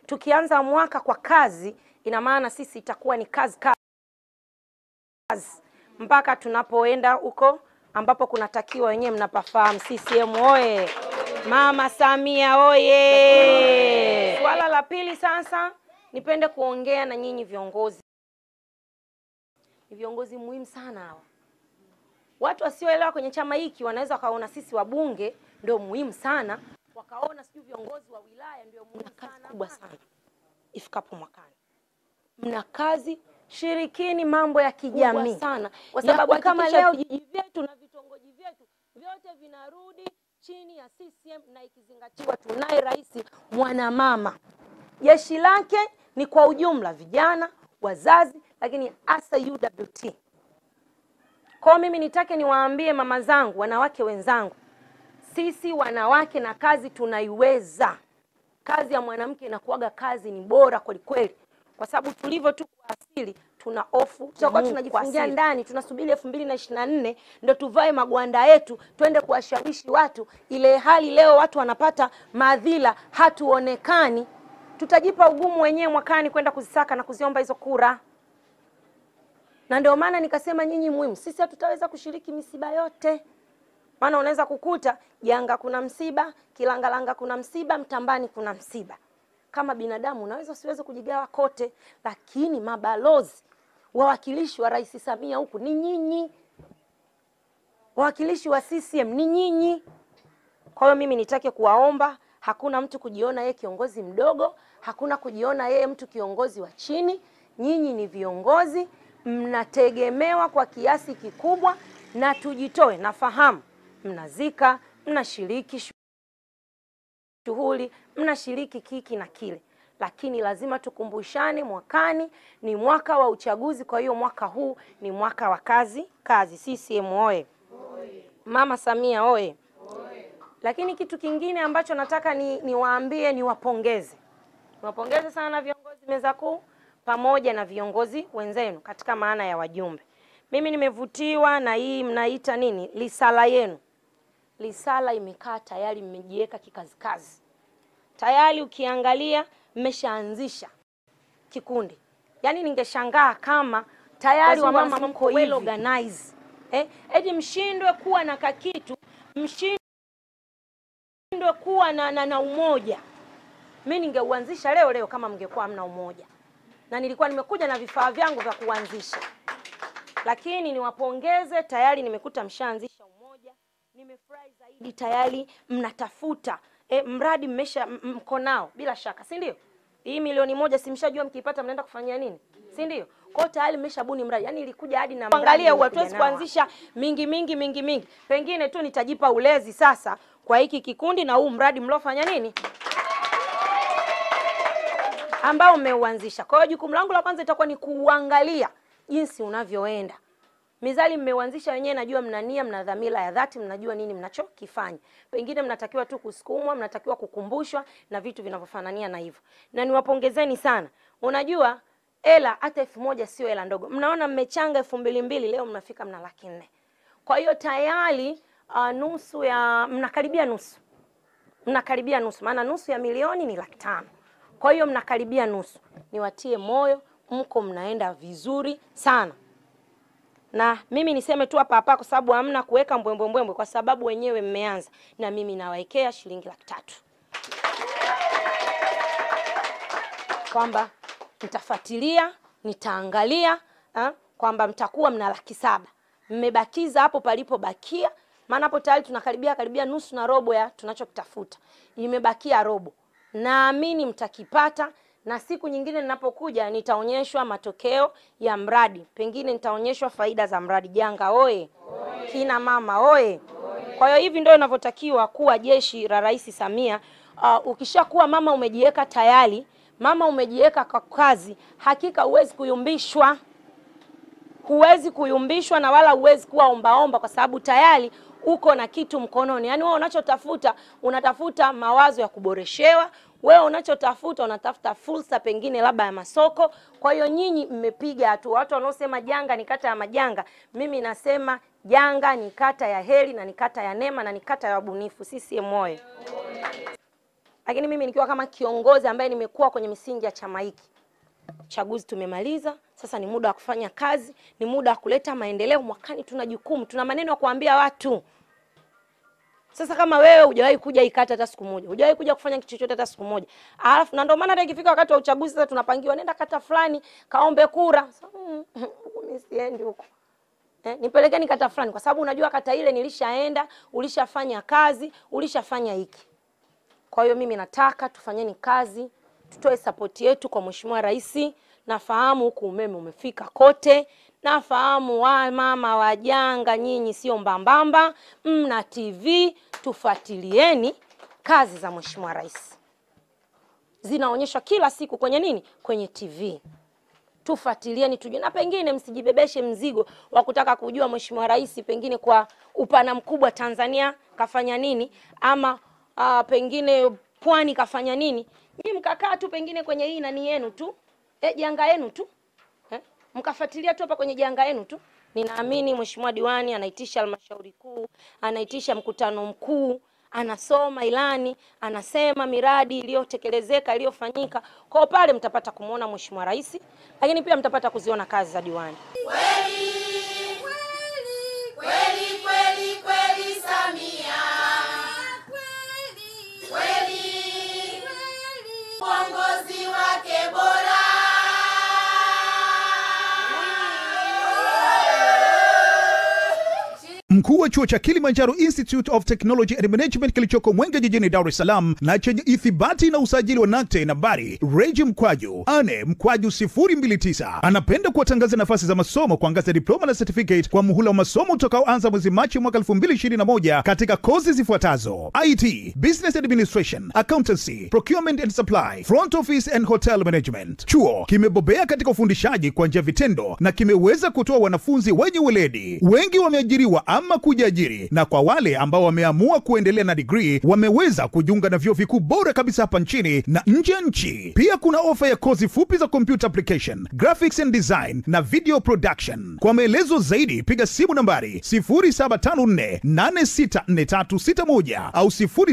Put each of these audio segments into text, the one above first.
tukianza mwaka kwa kazi, ina maana sisi itakuwa ni kazi kazi mpaka tunapoenda huko ambapo kunatakiwa, wenyewe mnapafahamu. CCM oye! Mama Samia oye! Swala la pili sasa, nipende kuongea na nyinyi viongozi. Ni viongozi muhimu sana hawa. Watu wasioelewa kwenye chama hiki wanaweza wakaona sisi wabunge ndio muhimu sana, wakaona sijui viongozi wa wilaya ndio muhimu sana. Kubwa sana ifikapo mwakani, mna kazi shirikini mambo ya kijamii sana, kwa sababu kama leo vijiji vyetu na vitongoji vyetu vyote vinarudi chini ya CCM na ikizingatiwa tunaye rais mwanamama. Jeshi lake ni kwa ujumla vijana, wazazi, lakini hasa UWT. Kwa mimi nitake niwaambie mama zangu, wanawake wenzangu, sisi wanawake na kazi tunaiweza. Kazi ya mwanamke inakuwaga kazi ni bora kweli kweli, kwa sababu tulivyo tu kwa asili tuna hofu, tutakuwa tunajifungia ndani, tunasubiri elfu mbili na ishirini na nne ndo tuvae magwanda yetu twende kuwashawishi watu, ile hali leo watu wanapata madhila, hatuonekani. Tutajipa ugumu wenyewe mwakani kwenda kuzisaka na kuziomba hizo kura, na ndio maana nikasema nyinyi muhimu, sisi hatutaweza kushiriki misiba yote maana unaweza kukuta Janga kuna msiba, Kilangalanga kuna msiba, Mtambani kuna msiba. Kama binadamu unaweza usiweze kujigawa kote, lakini mabalozi, wawakilishi wa Rais Samia huku ni nyinyi, wawakilishi wa CCM ni nyinyi. Kwa hiyo mimi nitake kuwaomba, hakuna mtu kujiona yeye kiongozi mdogo, hakuna kujiona yeye mtu kiongozi wa chini. Nyinyi ni viongozi, mnategemewa kwa kiasi kikubwa, na tujitoe. Nafahamu mnazika, mnashiriki shughuli, mnashiriki kiki na kile, lakini lazima tukumbushane, mwakani ni mwaka wa uchaguzi. Kwa hiyo mwaka huu ni mwaka wa kazi kazi. CCM oye! Mama Samia oye! Lakini kitu kingine ambacho nataka ni niwaambie, niwapongeze, niwapongeze sana viongozi meza kuu pamoja na viongozi wenzenu katika maana ya wajumbe. Mimi nimevutiwa na hii mnaita nini, risala yenu. Risala imekaa tayari, mmejiweka kikazikazi tayari. Ukiangalia mmeshaanzisha kikundi, yaani ningeshangaa kama tayari wamama mko well organized eh, eti mshindwe kuwa na kakitu, mshindwe kuwa na, na, na umoja. Mi ningeuanzisha leo leo kama mngekuwa hamna umoja, na nilikuwa nimekuja na vifaa vyangu vya kuanzisha lakini niwapongeze, tayari nimekuta mshaanzisha umoja. Nimefurahi zaidi, tayari mnatafuta e, mradi mmesha mko nao bila shaka, si ndio? Hii milioni moja si mshajua mkiipata mnaenda kufanyia nini, si ndio? Kwa hiyo tayari mmeshabuni mradi, yaani ilikuja hadi na angalia, hatuwezi kuanzisha mingi mingi mingi mingi, pengine tu nitajipa ulezi sasa kwa hiki kikundi na huu mradi mliofanya nini ambao mmeuanzisha. Kwa hiyo jukumu langu la kwanza itakuwa ni kuuangalia jinsi unavyoenda. Mizali mmeuanzisha wenyewe, najua mna nia, mna dhamira ya dhati, mnajua nini mnachokifanya. Pengine mnatakiwa tu kusukumwa, mnatakiwa kukumbushwa na vitu vinavyofanania na hivyo, na niwapongezeni sana. Unajua hela hata elfu moja sio hela ndogo. Mnaona mmechanga elfu mbili mbili, leo mnafika mna laki nne. Kwa hiyo tayari uh, nusu ya mnakaribia nusu, mnakaribia nusu, maana nusu ya milioni ni laki tano. Kwa hiyo mnakaribia nusu. Niwatie moyo mko mnaenda vizuri sana, na mimi niseme tu hapa hapa, kwa sababu hamna kuweka mbwembwe mbwembwe, kwa sababu wenyewe mmeanza, na mimi nawaekea shilingi laki tatu kwamba nitafuatilia, nitaangalia kwamba mtakuwa mna laki saba mmebakiza hapo palipobakia, maana hapo tayari tunakaribia karibia nusu na robo ya tunachokitafuta, imebakia robo. Naamini mtakipata na siku nyingine ninapokuja nitaonyeshwa matokeo ya mradi, pengine nitaonyeshwa faida za mradi. Janga oye! Kina mama oye! Kwa hiyo hivi ndio inavyotakiwa kuwa jeshi la Rais Samia. Uh, ukishakuwa mama umejiweka tayari, mama umejiweka kwa kazi, hakika huwezi kuyumbishwa, huwezi kuyumbishwa na wala huwezi kuwa ombaomba, kwa sababu tayari uko na kitu mkononi. Yaani wewe unachotafuta unatafuta mawazo ya kuboreshewa wewe unachotafuta unatafuta fursa pengine labda ya masoko. Kwa hiyo nyinyi mmepiga hatua. Watu wanaosema Janga ni kata ya majanga, mimi nasema Janga ni kata ya heri na ni kata ya neema na ni kata ya wabunifu. CCM oye! lakini mimi nikiwa kama kiongozi ambaye nimekuwa kwenye misingi ya chama hiki, uchaguzi tumemaliza, sasa ni muda wa kufanya kazi, ni muda wa kuleta maendeleo. Mwakani tuna jukumu, tuna maneno ya kuambia watu. Sasa kama wewe hujawahi kuja ikata hata siku moja, hujawahi kuja kufanya kitu chochote hata siku moja, alafu na ndio maana hata ikifika wakati wa uchaguzi sasa tunapangiwa, nenda kata fulani kaombe kura. Sasa mm, huko mimi siendi huko eh, nipelekeni kata fulani, kwa sababu unajua kata ile nilishaenda, ulishafanya kazi, ulishafanya hiki. Kwa hiyo mimi nataka tufanyeni kazi, tutoe sapoti yetu kwa Mheshimiwa Rais. Nafahamu huku umeme umefika kote, nafahamu wa mama wajanga, nyinyi sio mbambamba, mna TV, tufuatilieni kazi za Mheshimiwa Rais, zinaonyeshwa kila siku kwenye nini, kwenye TV tufuatilieni tujue, na pengine msijibebeshe mzigo wa kutaka kujua Mheshimiwa Rais pengine kwa upana mkubwa Tanzania kafanya nini, ama uh, pengine pwani kafanya nini. Nyinyi mkakaa tu pengine kwenye hii nani yenu tu eh, janga yenu tu eh, mkafuatilia tu hapa kwenye janga yenu tu. Ninaamini Mheshimiwa diwani anaitisha halmashauri kuu, anaitisha mkutano mkuu anasoma ilani, anasema miradi iliyotekelezeka iliyofanyika. Kwa pale mtapata kumwona Mheshimiwa Rais, lakini pia mtapata kuziona kazi za diwani. Kweli kweli kweli kweli Samia, kweli uongozi wake bora. Mkuu wa chuo cha Kilimanjaro Institute of Technology and Management kilichoko Mwenge jijini Dar es Salaam na chenye ithibati na usajili wa NACTE nambari reji mkwaju ane mkwaju 029 anapenda kuwatangaza nafasi za masomo kwa ngazi ya diploma na certificate kwa muhula wa masomo utakaoanza mwezi Machi mwaka 2021 katika kozi zifuatazo: IT, Business Administration, Accountancy, Procurement and Supply, Front Office and Hotel Management. Chuo kimebobea katika ufundishaji kwa njia vitendo na kimeweza kutoa wanafunzi wenye weledi. Wengi wameajiriwa ama kujiajiri, na kwa wale ambao wameamua kuendelea na degree wameweza kujiunga na vyuo vikuu bora kabisa hapa nchini na nje ya nchi. Pia kuna ofa ya kozi fupi za computer application, graphics and design na video production. Kwa maelezo zaidi piga simu nambari 0754864361 au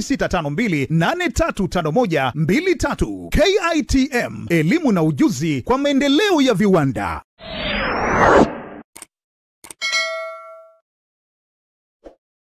0652835123. KITM, elimu na ujuzi kwa maendeleo ya viwanda.